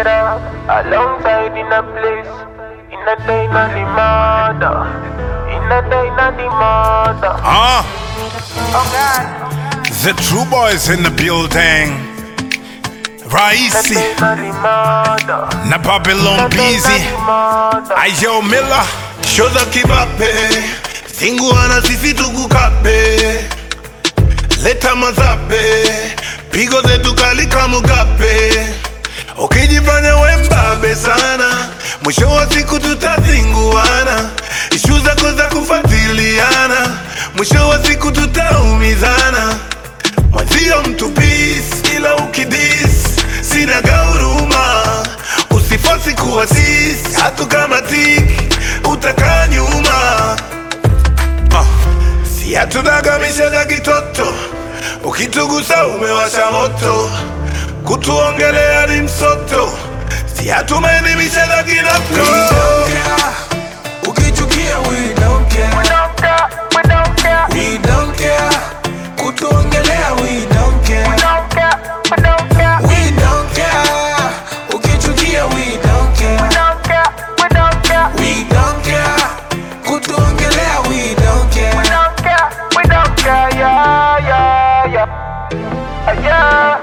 it up alongside in a place. In a day, not the mother. In a day, not the mother. Ah, Oh God. the true boys in the building. In a Raisi day, not the mother. na Babylon In a day, Busy. not the mother. Ayo Miller. shoza kibape singuana sisi tukukape leta mazape pigo zetu kali kamugape ukijifanya wembabe sana mwisho wa siku tutazinguana ishu zako za kufatiliana mwisho wa siku tutaumizana mwenzio mtu peace ila ukidis sina gauruma usifosi kuwa sis hatu kama tiki utakaa nyuma Ah, si hatunagamishaga kitoto ukitugusa umewasha moto kutuongelea ni msoto si hatumaelimishaga kinoko Ukichukia we don't We care, don't care. We don't care. we don't care. Kutuongelea we don't care, We don't care. We don't care. we don't care. Ukichukia we don't We care, don't care. We don't care. we don't care. Kutuongelea we don't We care. don't care. We don't care. Yeah, yeah, yeah. Uh, yeah.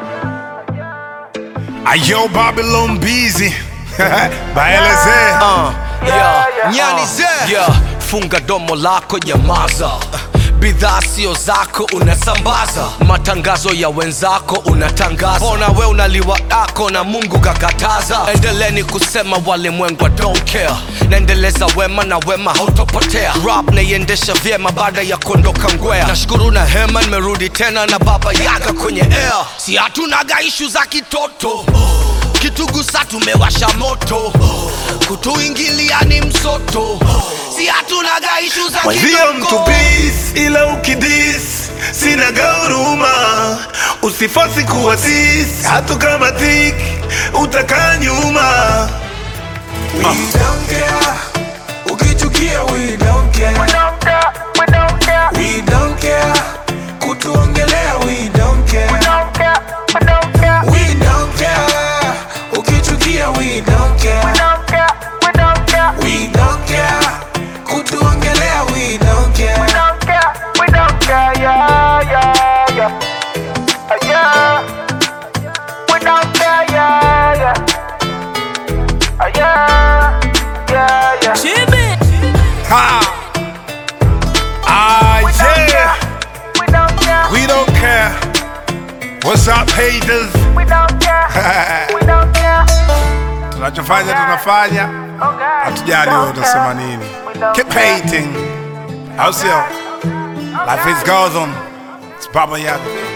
Ayo Babylon Busy. Baeleze. Uh, Yeah, yeah, yeah, nyani uh. ze yeah. funga domo lako nyamaza bidhaa sio zako unasambaza matangazo ya wenzako unatangaza ona we unaliwa yako na mungu kakataza endeleni kusema walimwengu don't care naendeleza wema na wema hautopotea rap naiendesha vyema baada ya kuondoka ngwea nashukuru na hema nimerudi tena na baba yaga kwenye air si hatunaga ishu za kitoto kitugusa tumewasha moto kutuingilia ni msoto si hatunaga ishu za mwenzio mtu kidogo. peace ila ukidis sina gauruma usifosi kuwa sis hatu kama tiki utakaa nyuma We don't care. Ukichukia we don't We care, don't care. We don't care. we don't care. Kutuongelea we don't We care, don't care. We don't care. we don't care. Ukichukia we don't We care. don't care. We don't care. We don't care. Kutuongelea we don't We care. don't care. We don't care. Yeah, yeah, yeah. Uh, yeah. We don't care. Yeah, yeah. Uh, yeah. Yeah, yeah. Ha. Ah, We don't yeah. care. We don't care. We don't care. What's up haters? We don't care. We don't care. Tunachofanya tunafanya. Oh God. Hatujali wewe utasema nini. Keep hating. Au sio? Life is goes on. It's Baba Yaga.